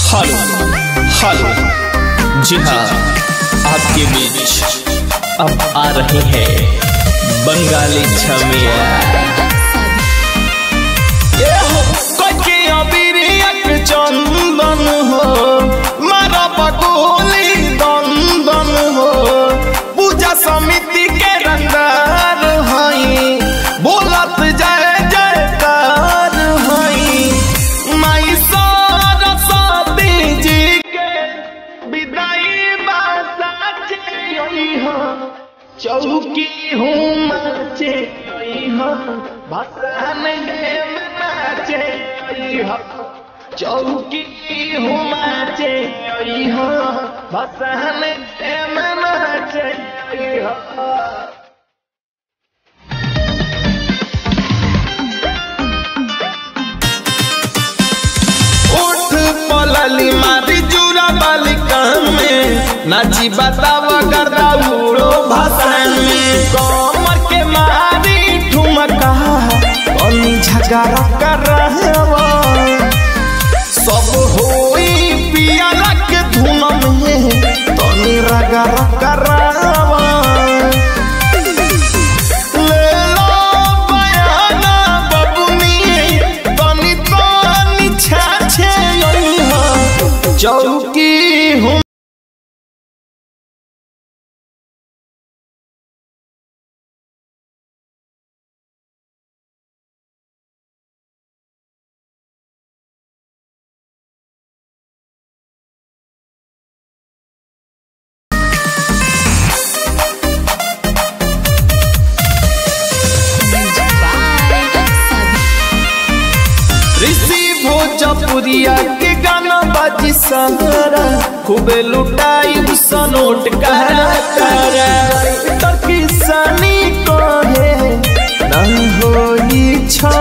hello hello जी हाँ आपके बीच अब आ रही है बंगाली छमिया ये हो कोई अबिरियक चंदन हो मारा पकोली दंदन हो पूजा समिति के रंगदार हई बोलत जय जयकार हई माई सरस्वती जी के विदाई बासा हो चौकी हूँ नाचे हो भसान देव नाचे हो चौकी हूँ नाचे हो भसान देव नाचे हो उठ पलली मारी जुरा बाली कान में नाची बतावा गर्दा उड़ो भाषण में कमर के मारी ठुमका कनी झगड़ा कर रहे हो सब होई पियाला के धुन में तनी रगड़ा कर रहे हो ले लो बयाना बबुनी तनी तनी छाछे हो चौकी हूँ ऋषि भोजपुरिया के गाना बाजी सहारा खूबे लुटाई सनोट करा करा तो किसानी को है ना होई छा